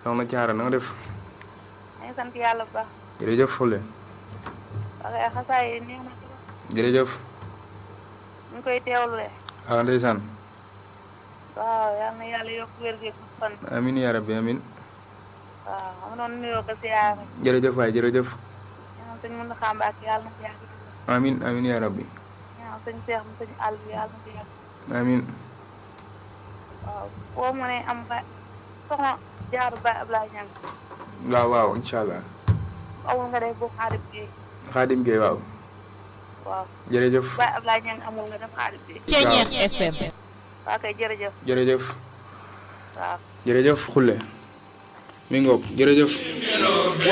soxna Thiara na nga def maa ngi sant yàlla bu baax jërëjëf Xule waaye xasaay yi neex na ci jërëjëf ñu koy teewlu de ah ndeysaan waaw yal na yàlla yokk wér gu fan amin yaa rabbi amin waaw xam nga noonu nuyoo ko siyaare jërëjëf waay jërëjëf ñaan sëñ mën na xàmbaak yàlla na ci yàgg amin amin yaa rabbi ñaan sëñ seex mu sëñ àll bi yàlla na ci yàgg amin waaw boo mënee am ba soxna jaaru ba Ablaye Ñang waaw waaw incha allah amul nga def bu xaadim bi Xaadim Gueye waaw waaw jërëjëf ba Ablaye Ñang amul nga def xaadim bi Ceñeex FM waa kay jërëjëf jërëjëf waaw jërëjëf Xule mi ngoog jërëjëf